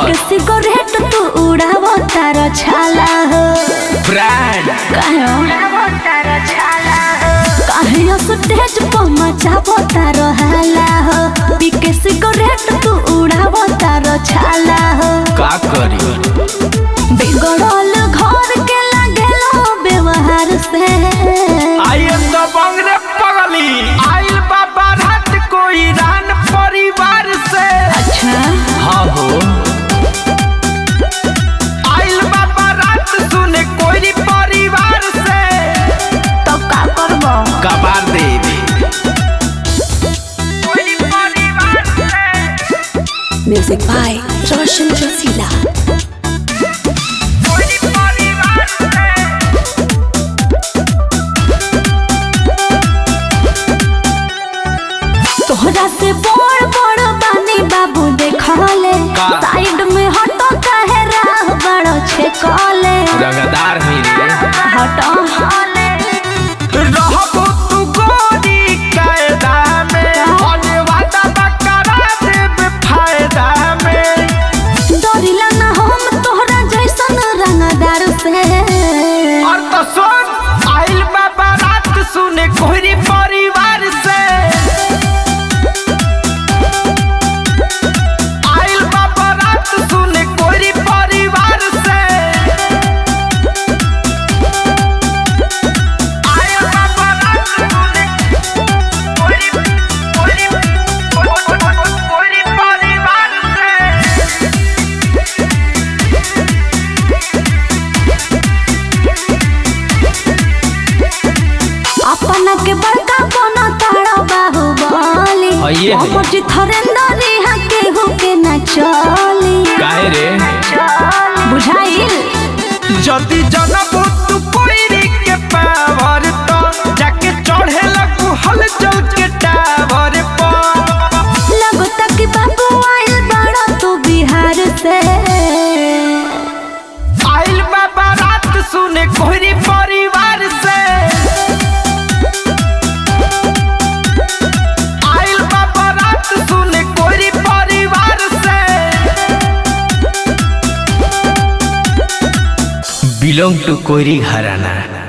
के सिगरेट तू उड़ाव तार छाला हो ब्रांड काहे काहे स्टेज पर मचाव तार हाला हो पी के सिगरेट तू उड़ाव तार छाला हो का करी बिगड़ल घर के लागेलो व्यवहार से आई एम द बंगरे पगली आइल बाबा रात कोई रान परिवार से अच्छा हाँ हो आइल बाबा रात सुने कोई परिवार से तो का करबो कबार दे दे कोई परिवार से म्यूजिक बाय रोशन रसीला कोई परिवार से तोहरा से बड़ बड़ बानी बाबू देखले का? साइड में हटो काहे राह बड़ो छे कले रंगदार ही रे हटो रहबो तू गोरी कायदा में होने वाला बकरा देब फायदा में डरिला ना हम तोहरा जैसन रंगदार से और तो सुन आइल बाबा रात सुने कोहरी परिवार से आइल बाबा रात सुने कोहरी परिवार से आइल बाबा रात सुने कोहरी कोहरी कोहरी परिवार से अपना के बड़का बनो तारा बाबू बोली हइये हइये। अमर थरेंदर यहाँ केहू के न चली काहे रे बुझाइल जदि जनबू तू कोइरी के पावर तो जाके चढ़े लगू हल चल के टावर पर लगता कि बाबू आइल बड़ा तू बिहार से आइल बाबा रात सुने कोहरी परिवार से आइल बाबा रात सुने कोहरी परिवार से बिलोंग टू कोहरी घराना